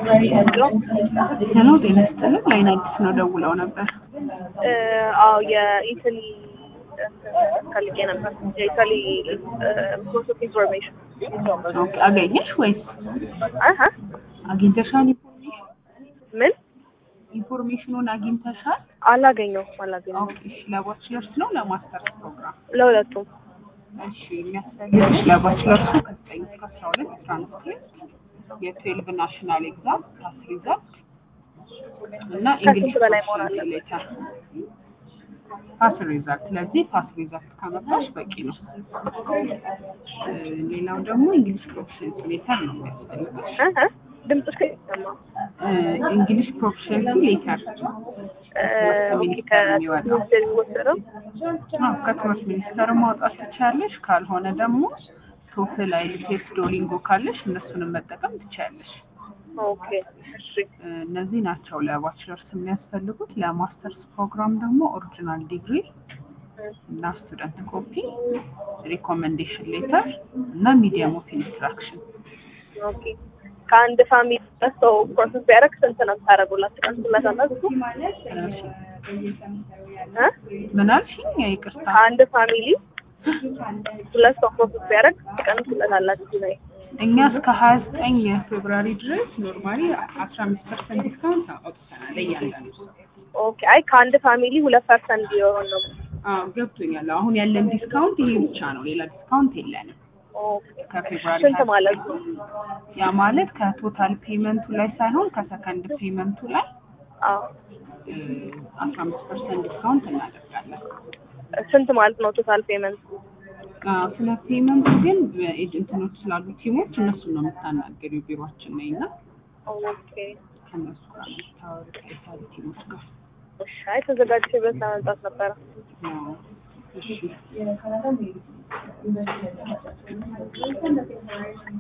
ሄሎ ጤና ይስጥልን ላይን አዲስ ነው ደውለው ነበር። አዎ የኢታሊ ፈልጌ ነበር። የኢታሊ ሶርስ ኦፍ ኢንፎርሜሽን ኦኬ አገኘሽ ወይስ አሀ አግኝተሻል? ኢንፎርሜሽን ምን ኢንፎርሜሽኑን አግኝተሻል? አላገኘሁም አላገኘሁም። ኦኬ እሺ ለባችለርስ ነው ለማስተርስ ፕሮግራም? ለሁለቱም እሺ የሚያስፈልግሽ ለባችለርሱ ከዘጠኝ እስከ አስራ ሁለት ትራንስክሪፕት የትዌልቭ ናሽናል ኤግዛም ፓስ ሪዛልት እና እንግሊሽ ከስንት በላይ መሆን አለበት? ሌተር ፓስ ሪዛልት። ስለዚህ ፓስ ሪዛልት ካመጣሽ በቂ ነው። እ ሌላው ደግሞ እንግሊሽ ፕሮፊሽንሲ ሌተር ነው የሚያስፈልግሽ። አሀ ድምፅሽ ከይሰማ እንግሊሽ ፕሮፊሽንሲ ሌተር ኦኬ ከትምህርት የሚወሰደው አዎ ከትምህርት ሚኒስቴር ማውጣት ትችያለሽ። ካልሆነ ደግሞ ቶፍል አይልቴስ ዶሊንጎ ካለሽ እነሱንም መጠቀም ትችያለሽ። ኦኬ እሺ እ እነዚህ ናቸው ለባችለርስ የሚያስፈልጉት። ለማስተርስ ፕሮግራም ደግሞ ኦሪጂናል ዲግሪ እና ስቱደንት ኮፒ፣ ሪኮሜንዴሽን ሌተር እና ሚዲየም ኦፍ ኢንስትራክሽን ኦኬ ከአንድ ፋሚሊ ሰው ፕሮሰስ ቢያደርግ ስንት ነው የምታደርጉላት? ትቀንሱላታላችሁ? እ ምን አልሽኝ? ይቅርታ ከአንድ ፋሚሊ ሁለት ሰው ፕሮሰስ ቢያደርግ ትቀንሱለታላችሁ ላይ እኛ እስከ ሀያ ዘጠኝ ፌብራሪ ድረስ ኖርማሊ አስራ አምስት ፐርሰንት ዲስካውንት አውጥተናል እያንዳንዱ ኦኬ አይ ከአንድ ፋሚሊ ሁለት ፐርሰንት ቢሆን ነው። አዎ ገብቶኛል። አሁን ያለን ዲስካውንት ይሄ ብቻ ነው፣ ሌላ ዲስካውንት የለንም። ኦኬ ከፌብራሪ ስንት ማለት ነው? ያ ማለት ከቶታል ፔመንቱ ላይ ሳይሆን ከሰከንድ ፔመንቱ ላይ አዎ አስራ አምስት ፐርሰንት ዲስካውንት እናደርጋለን። ስንት ማለት ነው ቶታል ፔመንት? አዎ፣ ስለ ፔመንቱ ግን በኤጀንትኖች ስላሉ ቲሞች እነሱን ነው የምታናገሪው። ቢሮችን ነኝ እና ኦኬ ከእነሱ ጋር የምታወሪ ከኤታሊ ቲሞች ጋር እሺ አይ ተዘጋጅቼበት ለመምጣት ነበረ። አዎ። እሺ